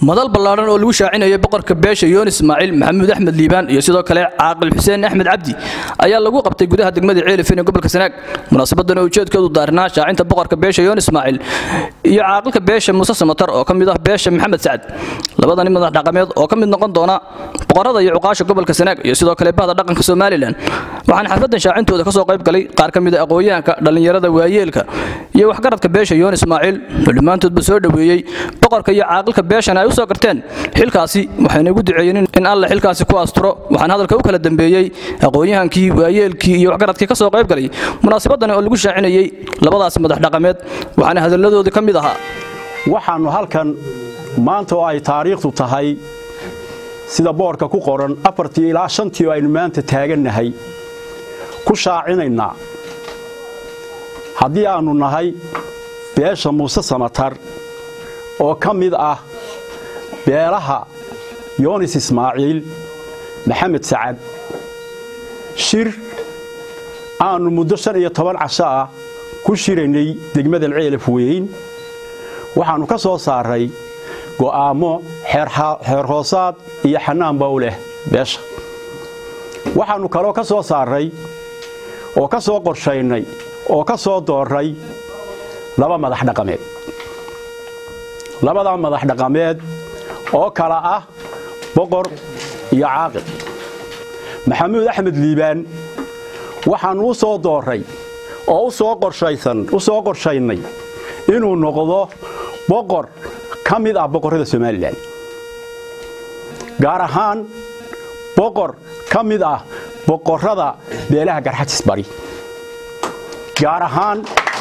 madal ballaadhan oo lagu shaacinayay boqorka beesha yoon ismaaciil maxamuud axmed liibaan iyo sidoo kale caaqil xuseen axmed cabdi ayaa lagu qabtay gudaha degmada ceelifin ee gobolka sanaag munaasabadan oo ujeedkeedu daarnaa shaacinta boqorka beesha yoon ismaaciil iyo caaqilka beesha muuse samatar oo ka mid ah beesha maxamed sacad labadani madax dhaqameed oo ka mid noqon doona boqorada iyo cuqaasha gobolka sanaag iyo sidoo kale bahda dhaqanka somalilan waxaana xafladan shaacintooda kasoo qayb galay qaar ka mid a aqoonyahanka dhallinyarada waayeelka iyo waxgaradka beesha yoon ismaaciil oo dhammaantoodba soo dhoweeyey boqorka iyo caaqilka beeshana ay u soo garteen xilkaasi waxayna ugu duceeyeen in alle xilkaasi ku asturo waxaana hadalka u kala dambeeyey aqoonyahankii waayeelkii iyo waxgaradkii kasoo qayb galay munaasabadan oo lagu shaacinayey labadaasi madax dhaqameed waxaana hadalladoodii ka mid ahaa waxaannu halkan maanta oo ay taariikhdu tahay sida boorka ku qoran afartii ilaa shantii oo aynu maanta taagannahay ku shaacinaynaa haddii aannu nahay beesha muuse samatar oo ka mid ah beelaha yoonis ismaaciil maxamed sacad shir aannu muddo shan iyo toban casho ah ku shiraynay degmadan ceelaf weyn waxaannu ka soo saarray go'aammo xeer hoosaad iyo xanaanba u leh beesha waxaannu kaloo ka soo saarray oo ka soo qorshaynay oo ka soo doorray laba madax dhaqameed labadaa madax dhaqameed oo kala ah boqor iyo caaqil maxamuud axmed liibaan waxaannu u soo doorray oo u soo qorshaysan u soo qorshaynay inuu noqdo boqor ka mid ah boqorrada somalilan gaar ahaan boqor ka mid ah boqorrada beelaha garxajis bari gaar ahaan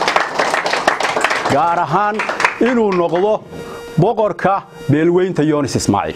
gaar ahaan inuu noqdo boqorka beelweynta yoonis ismaaciil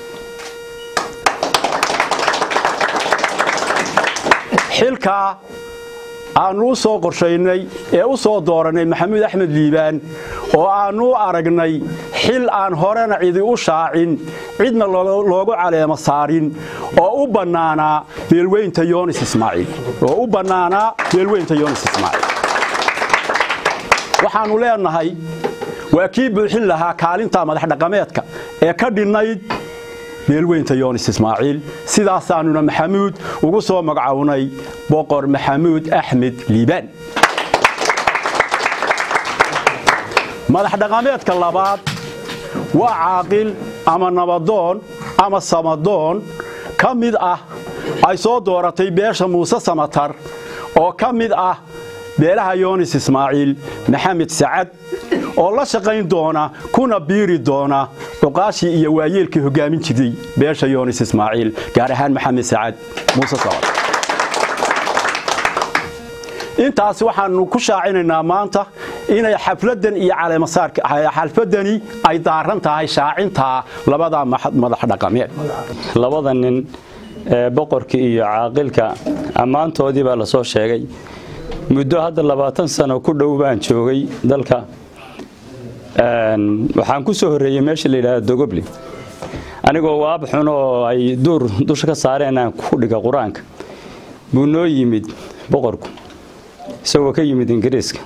xilkaa aannu u soo qorshaynay ee u soo doorannay maxamuud axmed liibaan oo aannu u aragnay xil aan horena cidi u shaacin cidna loogu caleemo saarin oo u bannaanaa beelweynta yoonis ismaaciil oo u bannaanaa beelweynta yoonis ismaaciil waxaannu leenahay waa kii buuxin lahaa kaalinta madax dhaqameedka ee ka dhinnayd beelweynta yoonis ismaaciil sidaasaannuna maxamuud ugu soo magacownay boqor maxamuud axmed liibaan madax dhaqameedka labaad waa caaqil ama nabadoon ama samadoon ka mid ah ay soo dooratay beesha muuse samatar oo ka mid ah beelaha yoonis ismaaciil maxamed sacad oo la shaqayn doona kuna biiri doona cuqaashii iyo waayeelkii hoggaamin jiray beesha yoonis ismaaciil gaar ahaan maxamed sacad muuse samatar intaas waxaannu ku shaacinaynaa maanta inay xafladan iyo caleemasaarxalfadani ay daaran tahay shaacintaa labada madax dhaqameed labada nin ee boqorka iyo caaqilka ammaantoodii baa la soo sheegay muddo hadda labaatan sano ku dhow baan joogay dalka waxaan ku soo horreeyey meesha la yidhahda dogoble anigoo waab xun oo ay duur dusha ka saareen aan ku dhiga qur-aanka buu noo yimid boqorku isagoo ka yimid ingiriiska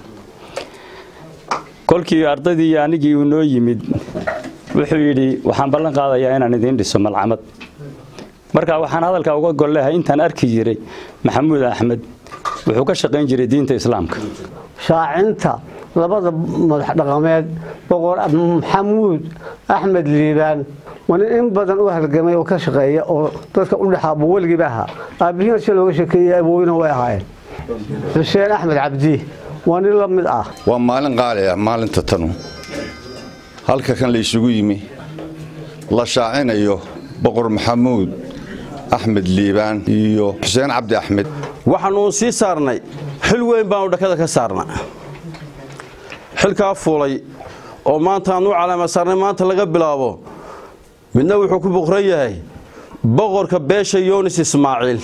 kolkii ardaydii iyo anigii uu noo yimid wuxuu yidhi waxaan ballan qaadayaa inaan idiin dhiso malcamad marka waxaan hadalkaa uga gollehay intaan arki jiray maxamuud axmed wuxuu ka shaqayn jiray diinta islaamka shaacinta labada madax dhaqameed boqor maxamuud axmed liibaan waa nin in badan u halgamay oo ka shaqeeya oo dadka u dhexaa buu weligiiba ahaa aabbihiina si looga sheekeeyey abooyina way ahaayeen xuseen axmed cabdi waa nin la mid ah waa maalin qaali ah maalinta tanu halka kan la isugu yimi la shaacinayo boqor maxamuud axmed liibaan iyo xuseen cabdi axmed waxaannu sii saarnay xil weyn baanu dhakada ka saarna xilkaa fuulay oo maanta aanu u calaama saarnay maanta laga bilaabo midna wuxuu ku boqran yahay boqorka beesha yoonis ismaaciil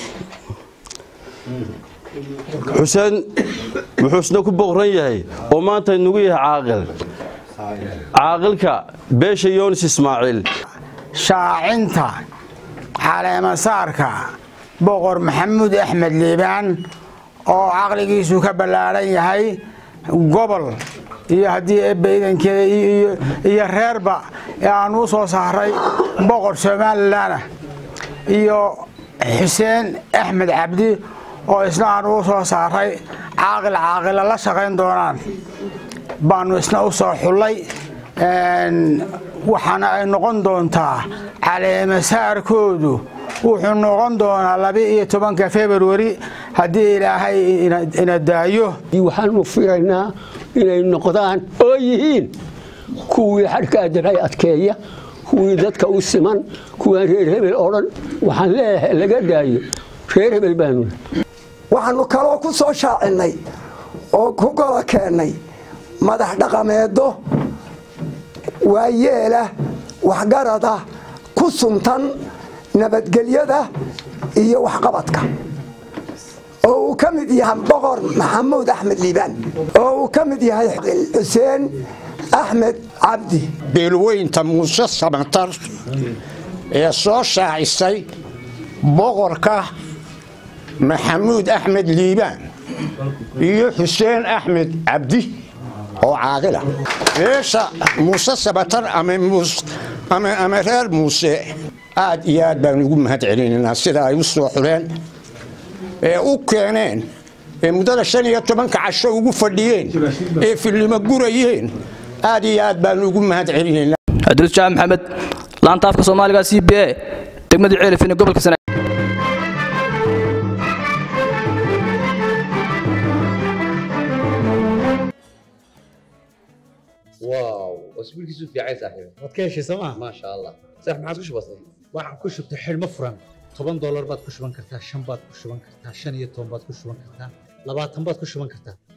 xuseen wuxuu isna ku boqran yahay oo maanta inugu yahay caaqil caaqilka beesha yoonis ismaaciil shaacinta caleemasaarka boqor maxamuud axmed liibaan oo caqligiisu ka ballaaran yahay gobol iyo haddii eebba idankeeda iyo reerba ee aanu u soo saaray boqor somalilanah iyo xuseen axmed cabdi oo isna aanu u soo saaray caaqil caaqila la shaqayn doonaan baanu isna u soo xullay waxaana ay noqon doontaa caleemasaarkoodu wuxuu noqon doonaa laba-iyo tobanka februari haddii ilaahay ina daayo waxaanu filaynaa inay noqdaan oo yihiin kuwii xadhka adiray adkeeya kuwii dadka u siman kuwaan reer hebel oo dhan waxaan leeyahay laga daayo reer hebel baanu waxaanu kaloo ku soo shaacinnay oo ku gola keennay madax dhaqameedo waayeela waxgarada ku suntan nabadgelyada iyo waxqabadka oo uu ka mid yahay boqor maxamuud axmed liibaan oo uu ka mid yahay xuseen axmed cabdi beelweynta muuse samatar ee soo shaacisay boqorka maxamuud axmed liibaan iyo xuseen axmed cabdi oo caaqila beesha muuse samatar ama reer muuse aad iyo aad baan ugu mahad celinaynaa sida ay u soo xuleen ee u keeneen ee muddada shan iyo tobanka casho ugu fadhiyeen ee fillimo gurayeen aad iyo aad baan ugu mahad celinaynaa cabdulus jaamac maxamed laanta afka soomaaliga c b a degmada ceelifin ee gobolka sanaag واو اسبوعك في عايز صاحبي waad ka heshay sooma ما شاء الله صح ما عاد وش بصير waxaan ku shubtay xidhmo furan toban doolar baad ku shuban kartaa shan baad ku shuban kartaa shan iyo toban baad ku shuban kartaa labaatan baad ku shuban kartaa